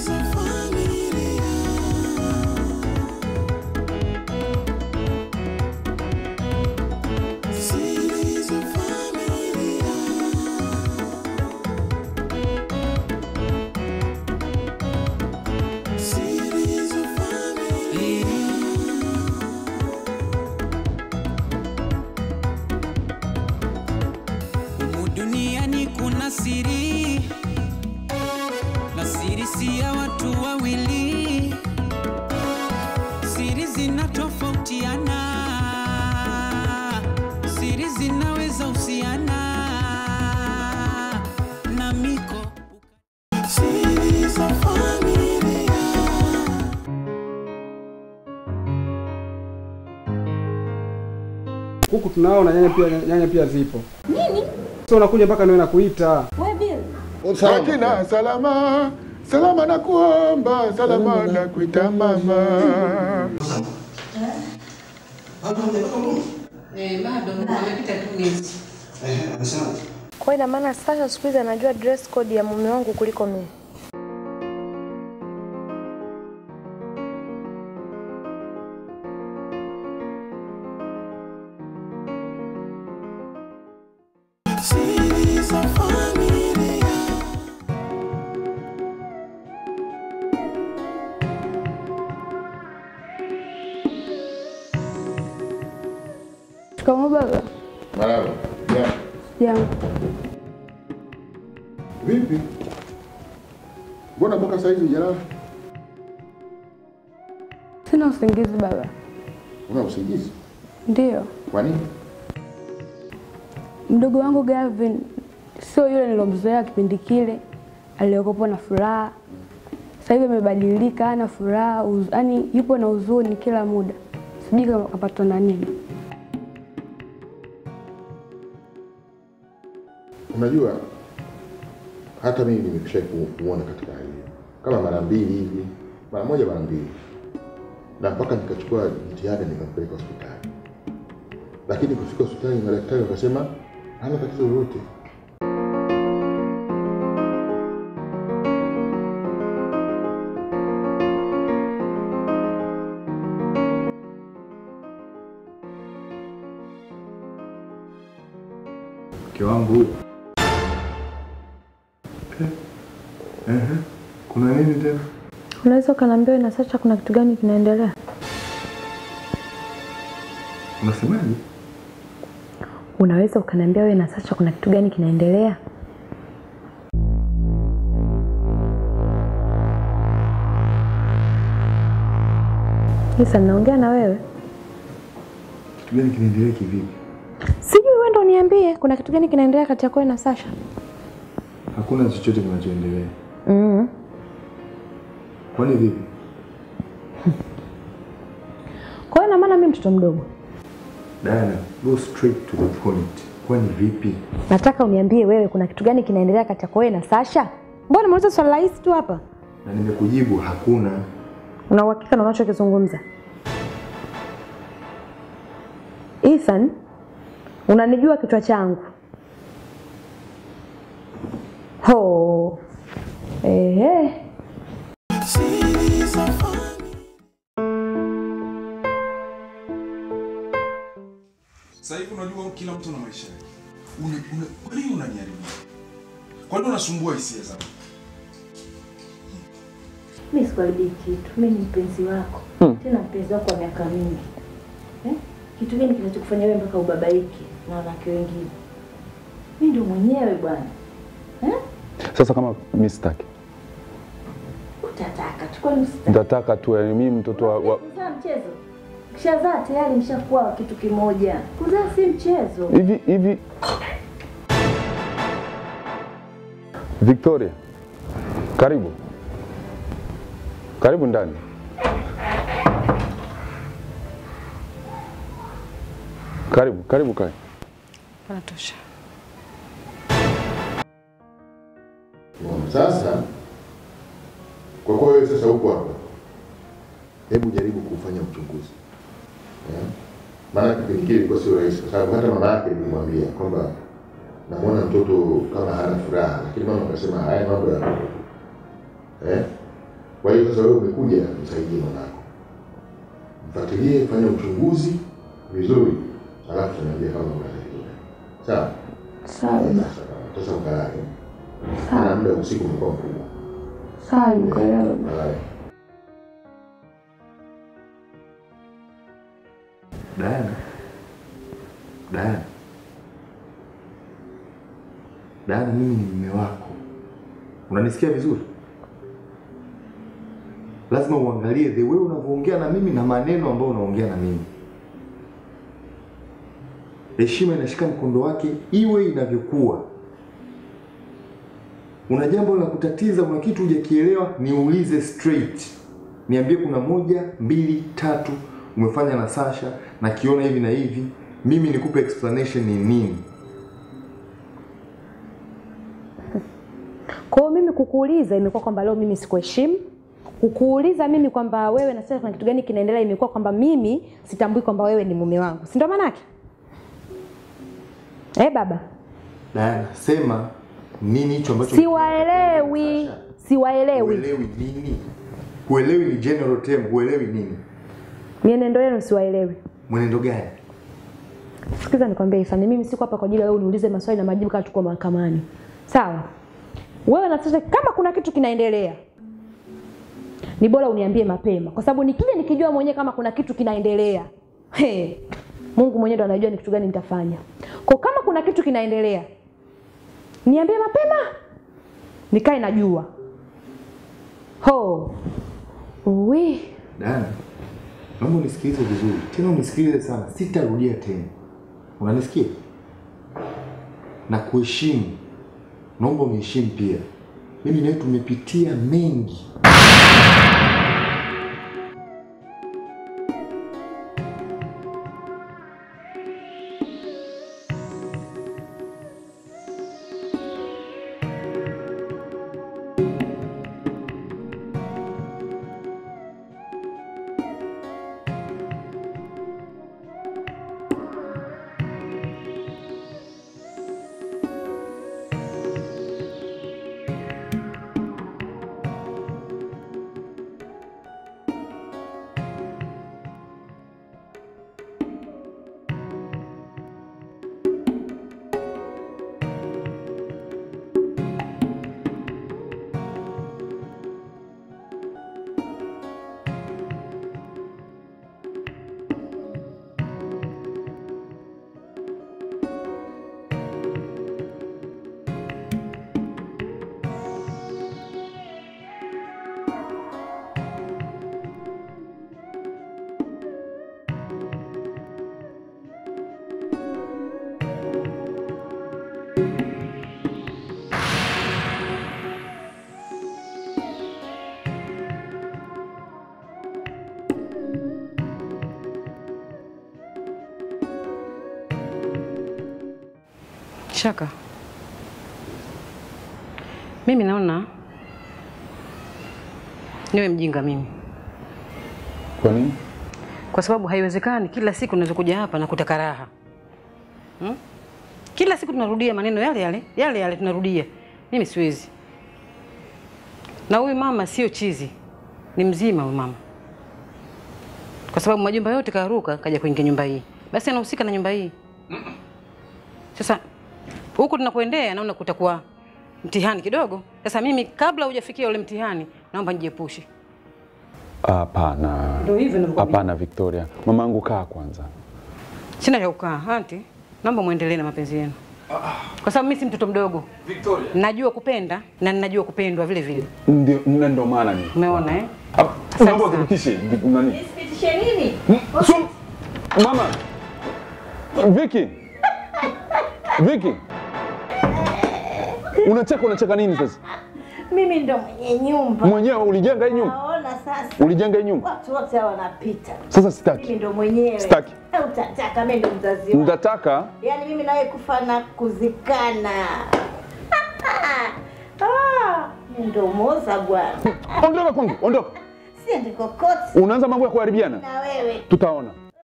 Humu duniani kuna siri, na siri si ya watu wawili. Siri zinatofautiana, siri zinaweza husiana na miko siri za familia. Huku tunaona nyanya pia nyanya pia zipo. Nini? Sio unakuja mpaka niwe nakuita. Wewe Bill. Sakina, salama salama, na kuomba salama, na kuita mama. Eh, bado amepita tu miezi. Kwa hiyo ina maana sasa siku hizi anajua dress code ya mume wangu kuliko mimi. Siri za familia. Shikamoo baba. Marahaba. Ya. Jambo. Vipi? Mbona mpaka saa hizi hujalala? Sina usingizi baba. Una usingizi? Ndiyo. Kwa nini? Mdogo wangu Gavin sio yule nilomzoea kipindi kile, aliyokopo na furaha. Sasa hivi amebadilika, hana furaha, yaani yupo na huzuni kila muda. Sijui kama kapatwa na nini. Unajua hata mimi nimekwisha kuona katika hali hiyo kama mara mbili hivi, mara moja, mara mbili, na mpaka nikachukua jitihada nikampeleka hospitali, lakini kufika hospitali madaktari wakasema hana tatizo lolote. Mke wangu huyo. Eh, ehe. Kuna nini tena? Unaweza ukaniambia na sasa kuna kitu gani kinaendelea? Unasemaje? Unaweza ukaniambia wewe na Sacha kuna kitu gani kinaendelea? Isa, naongea na wewe. Kitu gani kinaendelea kivipi? Sijui wewe ndo niambie kuna kitu gani kinaendelea kati yako wewe na Sasha? Hakuna chochote kinachoendelea. Mm. Kwani vipi? Kwa hiyo ina maana mimi mtoto mdogo. Diana, go straight to the point. Kwani vipi? Nataka uniambie wewe kuna kitu gani kinaendelea kati yako wewe na Sasha? Mbona umeuliza swali rahisi tu hapa? Na nimekujibu hakuna. Una uhakika na unachokizungumza? Ethan, unanijua kichwa changu. Ho. Ehe. Siri za familia. Sasa hivi unajua kila mtu na maisha yake. Una, una, kwa nini unaniharibia? Kwa nini unasumbua hisia zangu? Mimi sikuharibia kitu. Mimi ni mpenzi wako. Tena mpenzi wako wa miaka mingi. Eh? Kitu gani kinachokufanya wewe mpaka ubabaike na wanawake wengine? Mimi ndio mwenyewe bwana. Eh? Sasa kama mimi sitaki, Utataka. Chukua nusu. nitataka tu, yani mimi mtoto wa, wa Kuzaa mchezo. Kishazaa tayari mshakuwa kitu kimoja. Kuzaa si mchezo. hivi hivi. Victoria, karibu karibu ndani. Karibu karibu, kae. Panatosha. Sasa kwa kuwa wewe sasa uko hapa, hebu jaribu kufanya uchunguzi eh? Maana kipindi kile ilikuwa sio rahisi, kwa sababu hata mama yake nilimwambia kwamba namwona mtoto kama hana furaha, lakini mama akasema haya mambo ya eh? Kwa hiyo sasa wewe umekuja msaidie mwanako, mfuatilie, fanya uchunguzi vizuri, alafu tunaambia kama kuna tatizo gani. Sawa? Sawa Eh, baba. Sasa sasa ukalale, na muda wa usiku umekuwa mkubwa. Sawa, nimekuelewa baba. Kalale. Diana. Diana. Diana, mimi ni mume wako. Unanisikia vizuri? Lazima uangalie the way unavyoongea na mimi na maneno ambayo unaongea na mimi. Heshima inashika mkondo wake iwe inavyokuwa. Una jambo la kutatiza, una kitu hujakielewa, niulize straight. Niambie kuna moja, mbili, tatu umefanya na Sasha na kiona hivi na hivi, mimi nikupe explanation ni nini. Kwa hiyo mimi kukuuliza imekuwa kwamba leo mimi sikuheshimu. Kukuuliza mimi kwamba wewe na sasa kuna kitu gani kinaendelea imekuwa kwamba mimi sitambui kwamba wewe ni mume wangu. Si ndio maana yake? Eh, baba. Diana, sema nini hicho ambacho Siwaelewi. Siwaelewi. Huelewi nini? Huelewi ni general term, huelewi nini? Mienendo yenu siwaelewi. Mwenendo gani? Sikiza nikwambie Ifani, mimi siko hapa kwa ajili ya wewe uniulize maswali na majibu kama tuko mahakamani. Sawa? Wewe na sasa kama kuna kitu kinaendelea ni bora uniambie mapema kwa sababu nikija nikijua mwenyewe kama kuna kitu kinaendelea. He, Mungu mwenyewe ndo anajua ni kitu gani nitafanya. Kwa kama kuna kitu kinaendelea niambie mapema. Nikae najua. Ho. Uwi. Diana, naomba unisikilize vizuri. Tena unisikilize sana. Sitarudia tena. Unanisikia? Na kuheshimu. Naomba uniheshimu pia. Mimi na wewe tumepitia mengi. Shaka, mimi naona niwe mjinga mimi, Kwa nini? kwa sababu haiwezekani kila siku naweza kuja hapa na kutaka raha hmm? Kila siku tunarudia maneno yale yale yale yale tunarudia. Mimi siwezi, na huyu mama sio chizi, ni mzima huyu mama, kwa sababu majumba yote karuka kaja kuingia nyumba hii, basi anahusika na nyumba hii. Sasa huku tunapoendea naona kutakuwa mtihani kidogo. Sasa mimi kabla hujafikia ule mtihani, naomba nijiepushe. Hapana, Ndio hivyo ninavyokuambia. hapana Victoria. Mamangu, kaa kwanza. Sina cha kukaa. Anti, naomba muendelee na mapenzi yenu, kwa sababu mimi si mtoto mdogo. Victoria. Najua kupenda na ninajua kupendwa vile vile. Ndio, na ndo maana ni Umeona eh? Hap- naomba uthibitishe vi- nani. Nisipitishe nini? Mm, so- Mama, Vicky, Vicky, unacheka unacheka nini sasa? Mimi ndo mwenye nyumba. Mwenyewe ulijenga hii nyumba? Naona sasa. Ulijenga hii nyumba? Watu wote hawa wanapita. Sasa sitaki. Mimi ndo mwenyewe. Sitaki. Eh, Utataka mimi ndo mzazi wako. Nitataka Yaani mimi nawe kufa na kuzikana. Ah, mimi ndo moza bwana. ondoka kwangu, ondoka. Siendi kokote Unaanza mambo ya kuharibiana, na wewe. tutaona.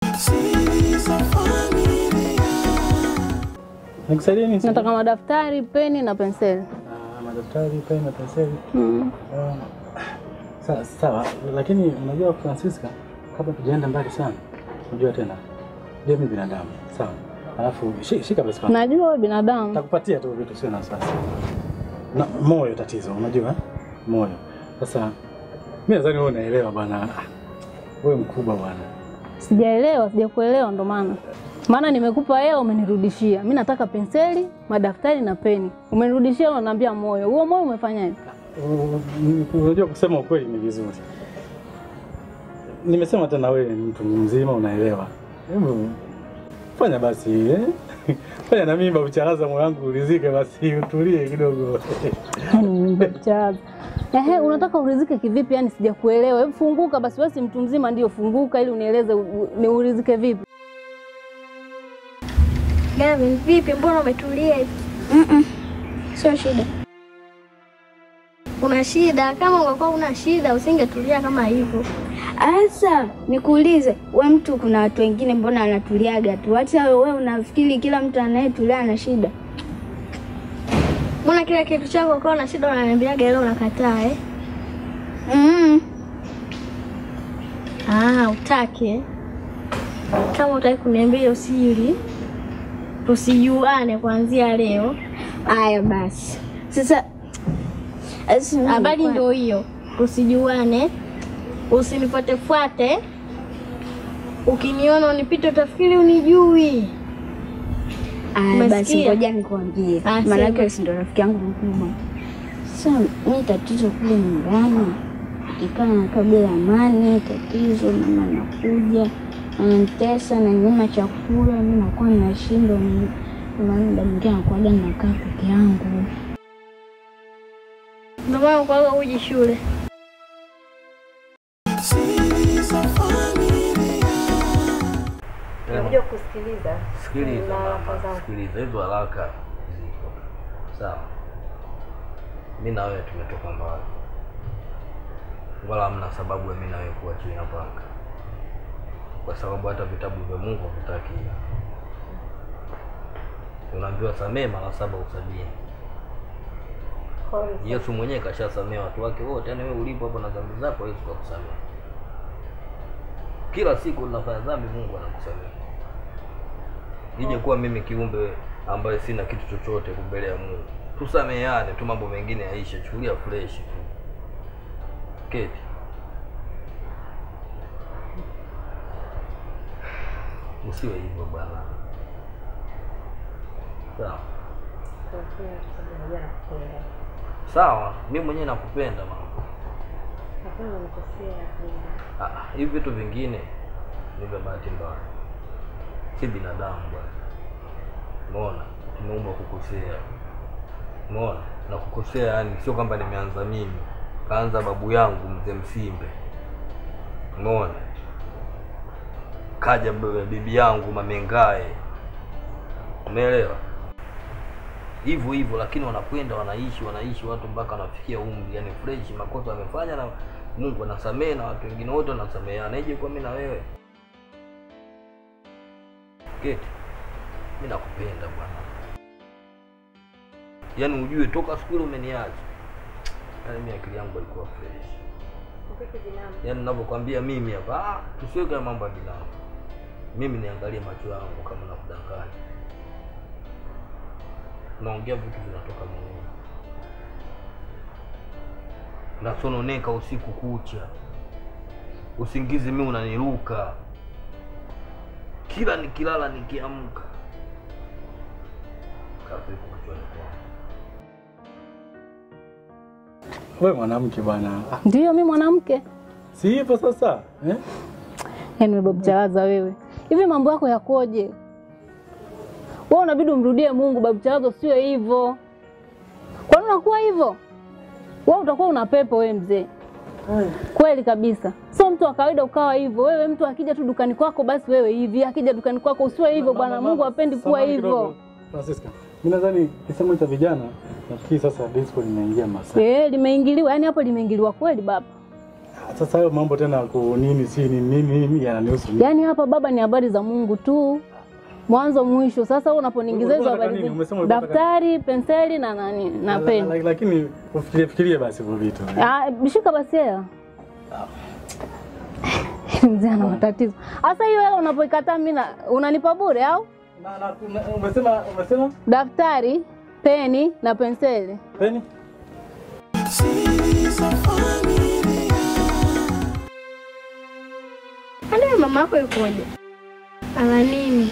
Nikusaidie nini? Nataka madaftari, peni na penseli. Ah, madaftari, peni na penseli. Mm. Ah, Sawa, sawa, lakini unajua Francisca, kabla tujaenda mbali sana, unajua tena je, mimi binadamu sawa, alafu shi- shika basi kwanza. Najua wewe binadamu. Takupatia tu vitu, sio na wasiwasi. Na moyo tatizo, unajua eh? moyo. Sasa mimi nadhani wewe unaelewa bwana, Ah, wewe mkubwa bwana. Sijaelewa, sijakuelewa ndo maana. Maana nimekupa hela umenirudishia. Mimi nataka penseli, madaftari na peni. Umenirudishia unaniambia moyo. Huo moyo umefanyaje? U- Unajua kusema ukweli ni vizuri. Nimesema tena wewe ni mtu mzima unaelewa. Hebu fanya basi eh? Fanya na mimi babucharaza moyo wangu ulizike basi utulie kidogo. Yaani mchaza. Ehe, unataka urizike kivipi? Yani sijakuelewa. Hebu funguka basi, wewe si mtu mzima ndio, funguka ili unieleze u- u- ni urizike vipi. Gavin, vipi? Mbona umetulia hivi? Mm-mm. Sio shida. Una shida? Kama ungekuwa una shida usingetulia kama hivyo. Asa, nikuulize, we mtu, kuna watu wengine mbona wanatuliaga tu? Hata wewe unafikiri kila mtu anayetulia ana shida? Mbona kila kitu chako ukiwa na shida unaniambiaga leo unakataa eh? Mm. Ah, utaki eh? Kama utaki kuniambia hiyo siri, tusijuane kuanzia leo. Haya basi. Sasa habari ndio hiyo, tusijuane, usinifuatefuate. Ukiniona unipite utafikiri unijui. Aya, basi Umesikia? ngoja nikwambie, Ah, maanake sema. si ndo rafiki yangu mkubwa. Sasa mi tatizo kule nyumbani, ikaa nakaa bila amani, tatizo mama anakuja ananitesa na nyuma chakula, mi nakuwa nashindwa, ni- maana muda mwingine nakuwaga nakaa peke yangu. Ndio maana ukwaga uji shule. Nimekuja kusikiliza. Sikiliza na haraka mama, zangu. sikiliza, hizo haraka ziko sawa. Mi na wewe tumetoka mbali, wala hamna sababu ya mi na wewe kuwa chini ya panga, kwa sababu hata vitabu vya Mungu havitaki hivyo. Unaambiwa samehe mara saba usabini. Pole. Yesu mwenyewe kashasamea watu wake wote, yaani wewe ulipo hapo na dhambi zako, Yesu kakusamea. Kila siku unafanya dhambi, Mungu anakusamea. Ije kuwa mimi kiumbe ambaye sina kitu chochote mbele ya Mungu, tusameheane tu, mambo mengine yaishe, chukulia fresh tu. Keti. Usiwe hivyo bwana. Sawa. Kwa kweli, sababu ya nakupenda. Sawa, mimi mwenyewe nakupenda mama. Hakuna unanikosea, Linda. Ah, hivi vitu vingine ni vya bahati mbaya, si binadamu bwana. Umeona, tumeumbwa kukosea. Umeona, na kukosea yani sio kwamba nimeanza mimi, kaanza babu yangu mzee Msimbe. Umeona, kaja b- bibi yangu Mamengae. Umeelewa? hivyo hivyo, lakini wanakwenda wanaishi wanaishi watu mpaka wanafikia umri, yani fresh, makosa wamefanya na Mungu anasamehe na watu wengine wote wanasameheana. Ije kwa mimi na wewe Keti, mimi nakupenda bwana, yaani ujue toka siku ile umeniacha, yaani mimi akili yangu haikuwa fresh, Upeke binamu. yaani ninavyokwambia mimi hapa, ah, tusiweke mambo ya binamu. Mimi niangalie macho yangu kama nakudanganya, naongea vitu vinatoka moyoni, nasononeka usiku kucha, usingizi mimi unaniruka kila nikilala nikiamka, kazi iko kichwani kwangu. Wewe mwanamke bwana. Ah, Ndio mimi mwanamke. Si hivyo sasa eh? Yaani wewe babu Chalaza wewe. Hivi mambo yako yakoje? Wewe unabidi umrudie Mungu babu Chalaza sio hivyo. Kwa nini unakuwa hivyo? Wewe utakuwa una pepo wewe mzee. Kweli kabisa. Sio mtu wa kawaida ukawa hivyo. Wewe mtu akija tu dukani kwako basi wewe hivi, akija dukani kwako usiwe hivyo bwana. Mungu hapendi kuwa Samahani hivyo. kidogo, Francisca. Mimi nadhani kisemo cha vijana nafikiri sasa disco linaingia masaa. Eh, limeingiliwa, yani hapo limeingiliwa kweli baba. Sasa hayo mambo tena ku nini si nini nini nini yananihusu mimi. Yaani hapa baba ni habari za Mungu tu. Mwanzo mwisho. Sasa wewe unaponiingiza hizo Ulikuwa unataka habari nini? zi- Umesema ulikuwa unataka- daftari, penseli na nani na La- peni. la- Lakini ufikirie fikirie basi hivyo vitu. Ah, shika basi hela. Mzee ana matatizo. Sasa hiyo hela unapoikataa mimi na- unanipa bure au? Na, na, ume- umesema umesema Daftari, peni na penseli. peni? Kwani mama yako yukoje? Ana nini?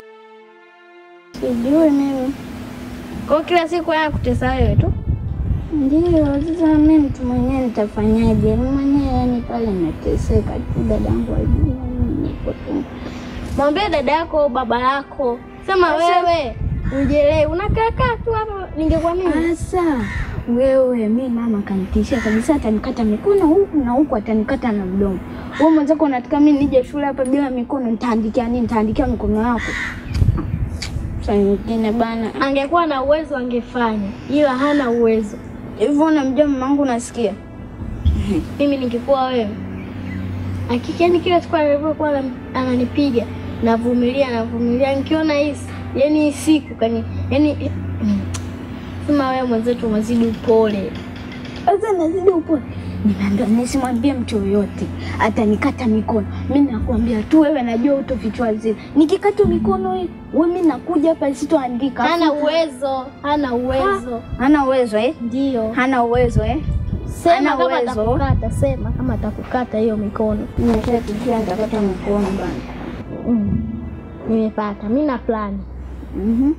Sijui mimi. Kwa hiyo kila siku haya kutesa wewe tu? Ndio, sasa mimi mtu mwenyewe nitafanyaje? Mimi mwenyewe yani pale nateseka tu, dadangu ajui mimi niko tu. Mwambie dada yako au baba yako. Sema wewe ujielewi, unakaa kaa tu hapa, ningekuwa mimi. Sasa wewe, mi mama kanitishia kabisa, atanikata mikono huku na huku, atanikata na mdomo. Wewe mwenzako unataka mimi nije shule hapa bila mikono, nitaandikia nini? Nitaandikia mikono yako saa nyingine bana. Angekuwa na uwezo angefanya, ila hana uwezo. Hivyo unamjua mamangu, unasikia? Mimi ningekuwa wewe, hakika yani kila siku alivyokuwa anam- ananipiga navumilia, navumilia, nikiona hii yani hii siku kani yani sema wewe mwenzetu umezidi upole. Sasa nazidi upole, nimeambia nisimwambie mtu yoyote, atanikata mikono. Mi nakwambia tu wewe, najua utofichwa zile. Nikikata mikono hii, we mi nakuja hapa sitoandika. Hana Afu- uwezo, hana uwezo. Hana uwezo eh? Ndio. Hana uwezo eh? Sema Hana kama uwezo. atakukata, sema kama atakukata hiyo mikono. Nimeshatukia nitakata mikono bana. Mm. Nimepata, mi na plani. Mhm.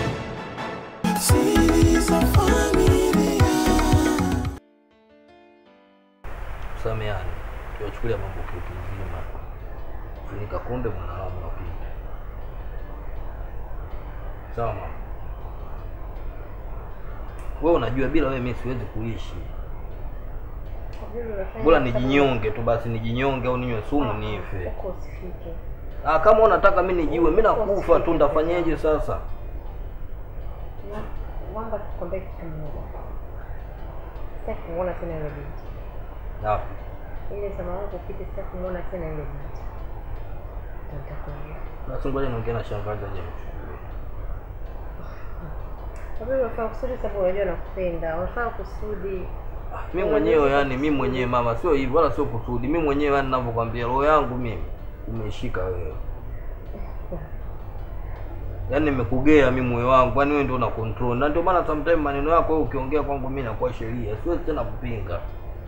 Tusameane, tuyachukulia mambo kitu uzima. Funika kunde mwanadamu napita. Sawa mama. Wewe unajua bila wewe mimi siwezi kuishi. Bora nijinyonge tu basi, nijinyonge au ninywe sumu nife. Huko usifike. Ah, kama unataka mimi nijiue, mimi nakufa tu, nitafanyeje sasa? Na- Mwamba tukwambie kitu kimoja. Sitaki kumuona tena yule binti. Wapi? Ile sema wangu upite, sitaki kumuona tena yule binti. Ndio nitakwambia. Basi ngoja niongee na shangazi aje. Kwa vile unafanya kusudi sababu unajua nakupenda. Unafanya kusudi. Mimi mwenyewe yani, mimi mwenyewe mama, sio hivyo wala sio kusudi. Mimi mwenyewe yani ninavyokuambia, roho yangu mimi umeshika wewe. Yaani nimekugea mimi moyo wangu, yani wewe ndio una control. Na ndio maana sometimes maneno yako wewe ukiongea kwangu mimi nakuwa sheria. Siwezi tena kupinga.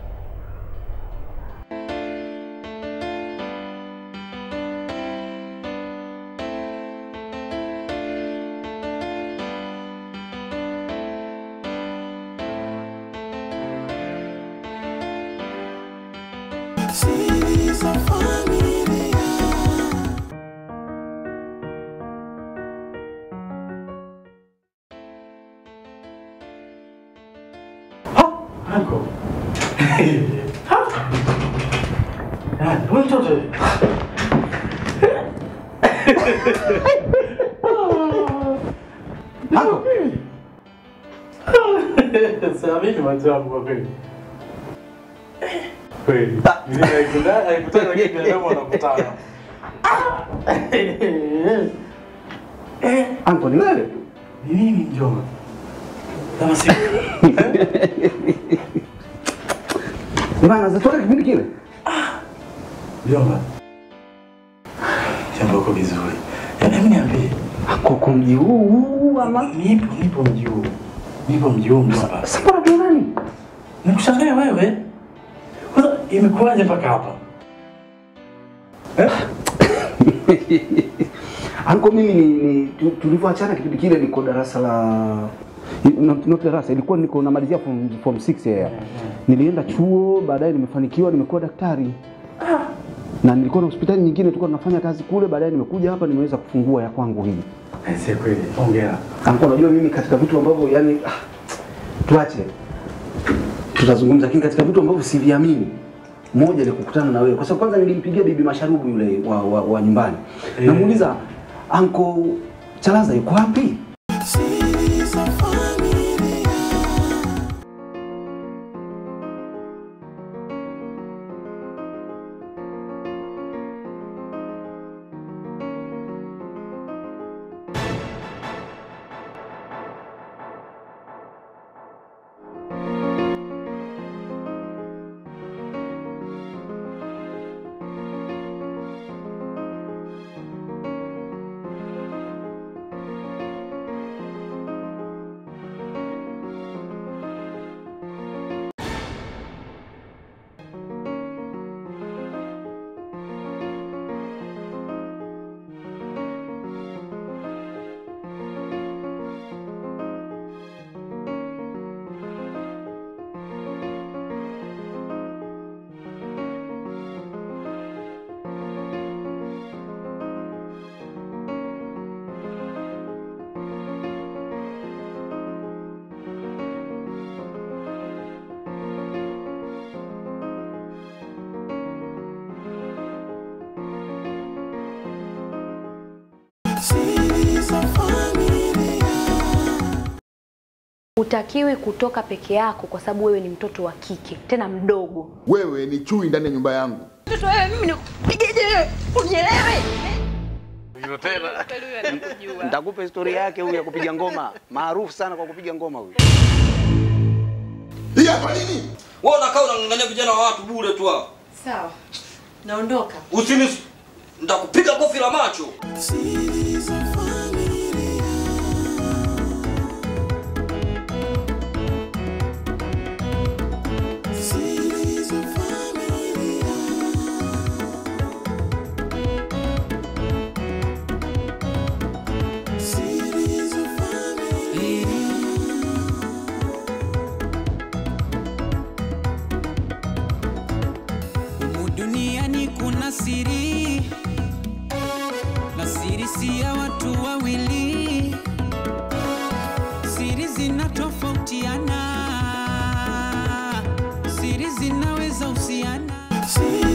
Anko. Ah, wewe mtoto. Anko. Sasa mimi macho yangu kwa kweli. Kweli. Mimi naikutana naikutana kile binadamu anakutana. Anko, ni wewe? Ni mimi mjomba. Kama si Bana, zatoka kipindi kile. mjomba. Jambo uko vizuri. Hebu niambie. Koko mji huu huu ama? Nipo, nipo mji huu. Nipo mji huu mjomba. Sasa mbona tu nani? Nikushangaa wewe. Kwanza imekuwaje mpaka hapa? Anko, mimi ni, ni tu- tulivyoachana kipindi kile niko darasa la not, not darasa ilikuwa niko namalizia form, form 6 yeah. Nilienda chuo baadaye nimefanikiwa nimekuwa daktari. Na nilikuwa na hospitali nyingine tulikuwa tunafanya kazi kule, baadaye nimekuja hapa nimeweza kufungua ya kwangu hii. Si kweli. Hongera. Anko, unajua mimi katika vitu ambavyo yani ah, tuache tutazungumza, lakini katika vitu ambavyo siviamini moja ni kukutana na wewe, kwa sababu kwanza nilimpigia bibi Masharubu yule wa, wa, wa nyumbani Eh. namuuliza anko Chalaza yuko wapi? hutakiwi kutoka peke yako kwa sababu wewe ni mtoto wa kike tena mdogo. Wewe ni chui ndani ya nyumba yangu. Mtoto wewe mimi nikupigeje wewe? Unielewe? Nitakupa historia yake huyu ya kupiga ngoma, maarufu sana kwa kupiga ngoma huyu. Hii hapa nini? Wewe unakaa unang'ang'ania vijana wa watu bure tu hapa. Sawa, naondoka. Usini nitakupiga kofi la macho. Humu duniani kuna siri na siri si ya watu wawili, siri zinatofautiana, siri zinaweza husiana.